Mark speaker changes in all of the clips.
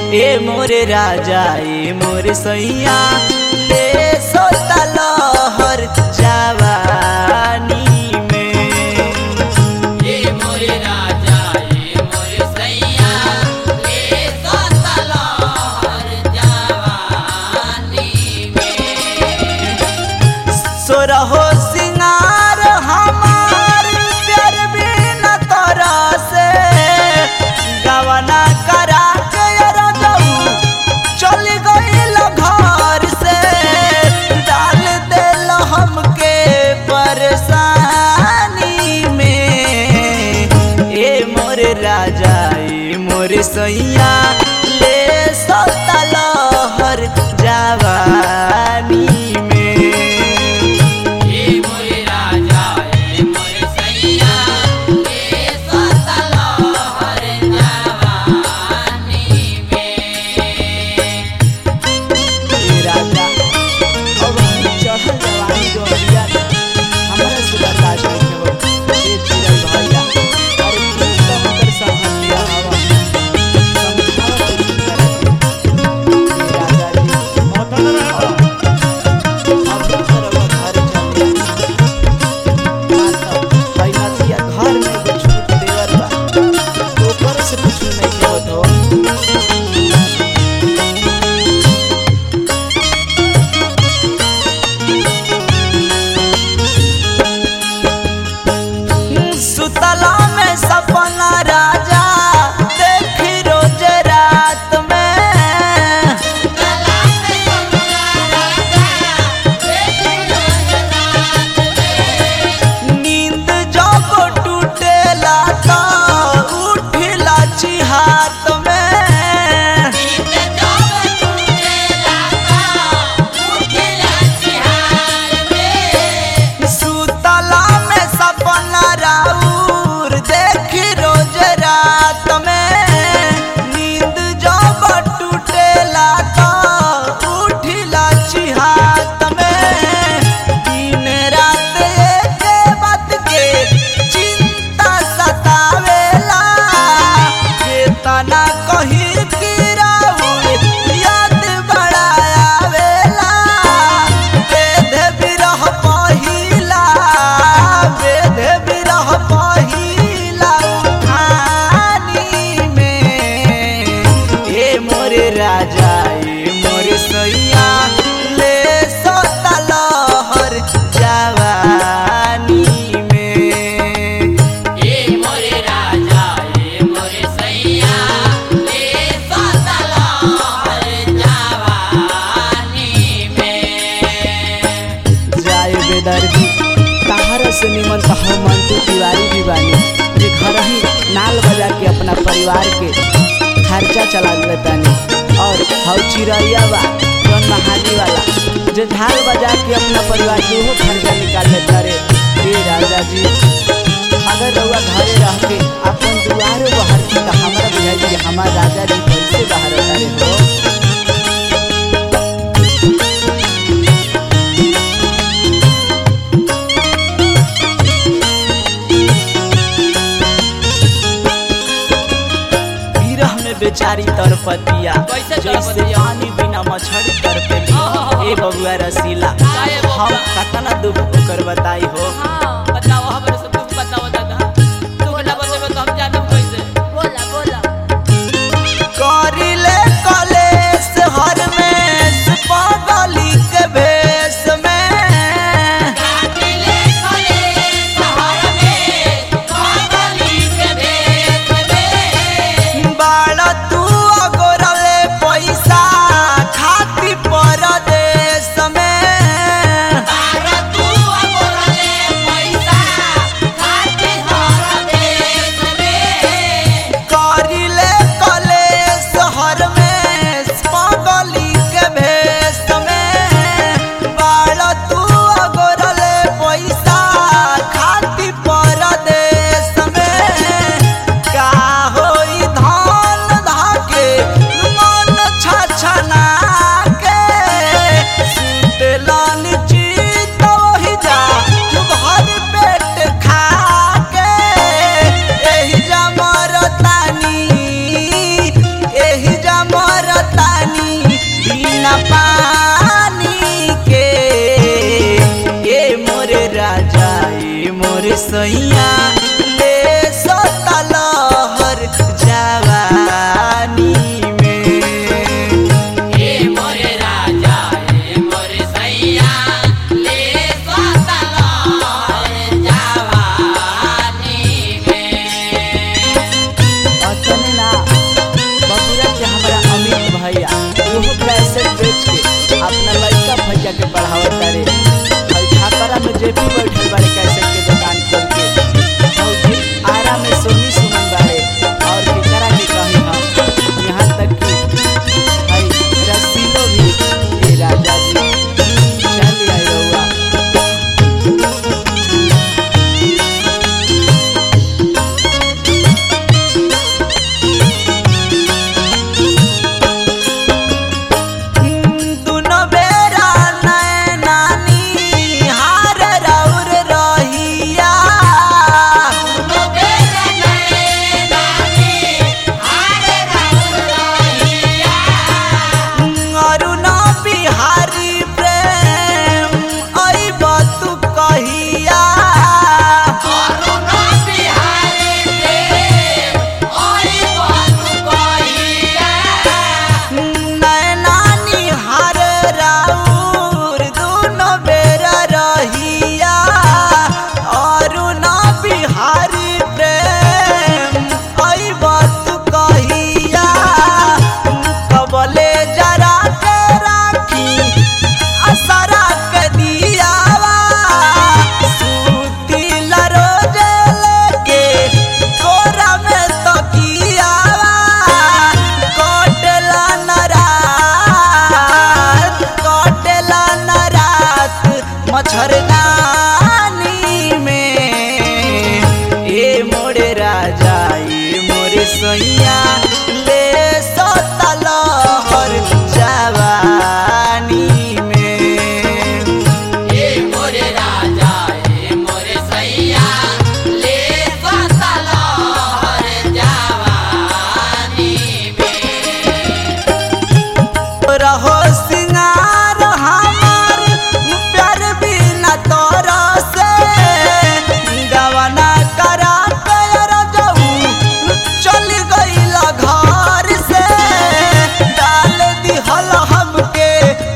Speaker 1: ए मोर राजा ए मोर सैया ले सोता लहर जवानी में
Speaker 2: ये मोरे राजा ये मोरे सैया ले सोतला हर जवानी में
Speaker 1: सोरहो सिंगार हमार प्यार बिना तोरा से गवना करा के रदऊ चल गइल घर से डाल देल हमके परेशानी में ए मोर राजा ए मोर सैया ले सता लहर जवानी में
Speaker 2: ये मोरे राजा ये मोरे सैया ले सोतला हर जवानी में
Speaker 1: ए राजा अब हम चढ़ल जवानी जो अभिया हमरा से बर्दाश्त नहीं हो ए चिरल भैया अरे तू तो हमकर संगतिया हवा समझावा तू ए राजा जी
Speaker 3: मौतन रहा
Speaker 1: अब तरवा घर चले भाई नतिया घर में एगो छूट देवर बा ऊपर से कुछ नहीं होत हो सुतला में सपना राजा देखी रोज रात में नींद जब टूटेला तो उठिला चिहात में सुतला में सपना राउर देखी रोज रात में नींद जब टूटेला तो उठिला चिहात में दिन रात एक बात के चिंता सतावेला केतना कहीं गिराउर याद बड़ा आवेला वेद बिरह पहिला वेद बिरह पहिला उठानी में ए मोर राजा ए मोर सैया ले सता लहर जवानी में
Speaker 2: ये मोरे राजा ये मोरे सैया ले सोतला हर जवानी में
Speaker 1: जाए बेदर्दी तहरा से निमन तो हम मंटू तिवारी भी बानी जे घर ही नाल बजा के अपना परिवार के खर्चा चला लेतानी और हौ चिड़ैया बा जौन महाजी वाला जो झाल बजा के अपना परिवार के वो खर्चा निकाल लेता रे ए राजा जी अगर रउआ घरे रह के अपन दुआरे बाहर की तो हमारा बुझाई कि हमार राजा जी कैसे बाहर रहे हो विरह में बेचारी तरपतिया
Speaker 2: कैसे
Speaker 1: जैसे
Speaker 2: तरपतिया?
Speaker 1: पानी बिना मछली तरपेली
Speaker 2: ओहो।
Speaker 1: ए बबुआ रसीला
Speaker 2: काहे बबुआ?
Speaker 1: हम कतना दुख ओकर बताई हो
Speaker 2: हाँ बताओ हमरे से कुछ बताओ दादा तू ना बताबे तो हम जानब कैसे
Speaker 4: बोला बोला
Speaker 1: करिले कलेस हर में पागली के भेष में
Speaker 2: काटिले खले शहर में पागली के भेष में
Speaker 1: बाड़ा तू अगोरले पैसा खाती परदेश में
Speaker 2: तारा तू अगोरले पैसा
Speaker 1: सैया ले सतल हर जवानी में
Speaker 2: ए मोरे राजा ए मोरे सैया ले सतला जवानी में
Speaker 1: अतने ना बबुरा के हमारा अमित भैया ओहो कैसेट बेच के अपना लड़का भैया के पढ़ावत तारे और छापरा में जेपी बैठल बारे कैसेट के दुकान खोल के और जी आरा में सोनी सुमन बारे और केकरा के कही हम यहाँ तक कि भाई रसीलो भी ये राजा जी चल आई रहुआ दुनो बेरा नैनानी हार रौर रहिया अरुण बिहारी प्रेम अइब तू कहिया नैनानी हार राउर दुनो बेरा रहिया अरुण बिहारी प्रेम अइब तू कहिया कबले जरा के राखी असरा के दियावा सुतिल रोज लेके कोरा में तकियावा कोटला न रात कोटला न रात मच्छरदानी में ए मोरे राजा ए मोरे सैया ले सतल हर जवानी में रहो सिंगार हमार प्यार बिना तोरा से गवना करा कर जाऊ चल गईला घर से डाल दिहल हमके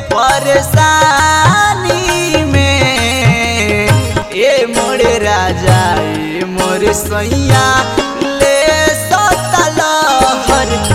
Speaker 1: परेशानी में ए मोरे राजा ए मोरे सैया ले सतल हर